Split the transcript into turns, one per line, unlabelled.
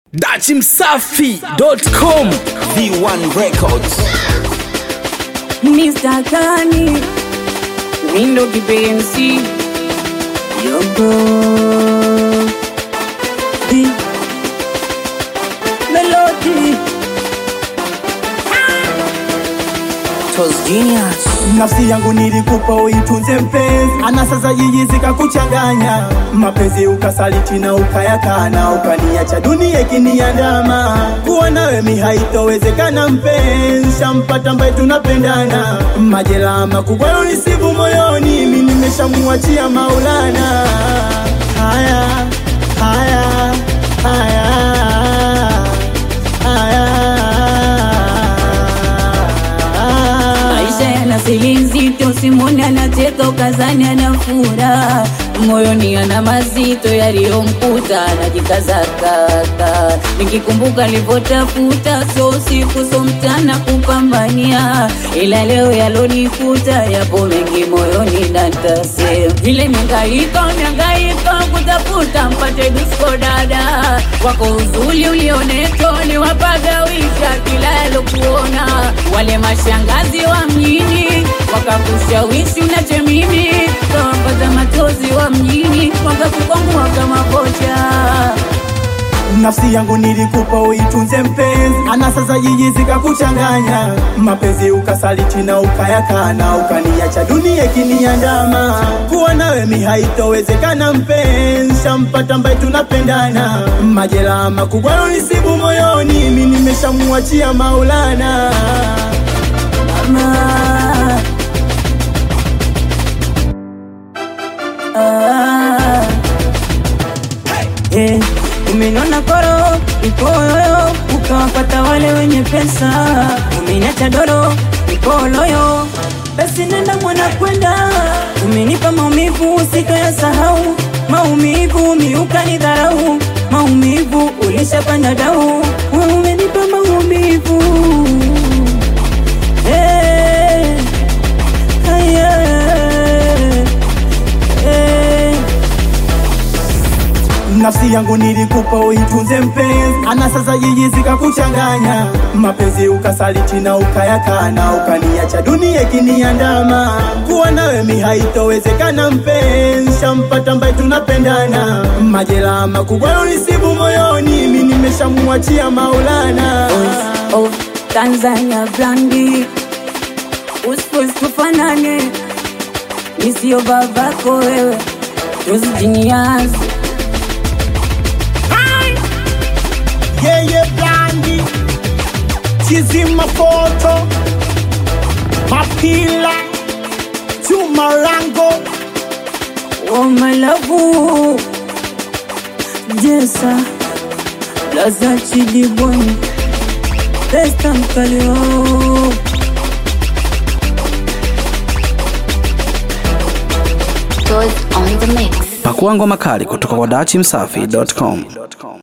dachimsafi.com
V1 Records.
Mr. Kani Mindo kipenzi Yogo Di Melody
Tos Genius.
nafsi yangu nilikupa uitunze mpenzi, ana sasa jiji zikakuchanganya, mapenzi ukasaliti na ukayakana, ukaniacha dunia ikiniandama, kuwa nawe mi haitowezekana mpenzi, shampata ambaye tunapendana, majeraha makubwa yonisibu moyoni, mi nimeshamuachia Maulana. Haya, haya, haya, haya.
Maisha yana siri nzito, simoni anacheka ukazani anafura, moyoni ana mazito yaliyomkuta, anajikazakaka. Nikikumbuka alivyotafuta, so usiku so mchana kupambania, ila leo yalonikuta yapo mengi moyoni natasema, ile mihangaiko mihangaiko kutafuta mpate disko dada wako uzuri ulionetoni wapagawisha kila yalokuona wale mashangazi wa mjini wakakushawishi unache mimi kawapata machozi wa mjini wakakukwangua kama kocha
nafsi yangu nilikupa uitunze mpenzi, ana sasa jiji zikakuchanganya, mapenzi ukasaliti na ukayakana, ukaniacha dunia ikiniandama, kuwa nawe mi haitowezekana mpenzi, shampata ambaye tunapendana, majeraha makubwa yonisibu moyoni, mi nimeshamuachia Maulana.
mama ah. Eh, umenona koro ikoyoyo ukawapata wale wenye pesa umeniacha doro ikoloyo basi nenda mwana kwenda umenipa maumivu usitoyasahau maumivu miuka ni dharau maumivu ulishapanda dau we umenipa maumivu Eh, haya, eh.
nafsi yangu nilikupa uitunze mpenzi, ana sasa jiji zikakuchanganya, mapenzi ukasaliti na ukayakana, ukaniacha dunia ikiniandama, kuwa nawe mi haitowezekana mpenzi, shampata ambaye tunapendana, majeraha makubwa yonisibu moyoni, mi nimeshamuachia Maulana.
of Tanzania brandi Uspos tufanane Nisio babako wewe Tuzijiniazi
yeye blandi chizima foto mapila chumarango
Wamalavu Jesa Plaza Chidiboni Testa mkalio
Toys on the mix.
pakua ngoma kali kutoka kwa dachimsafi.com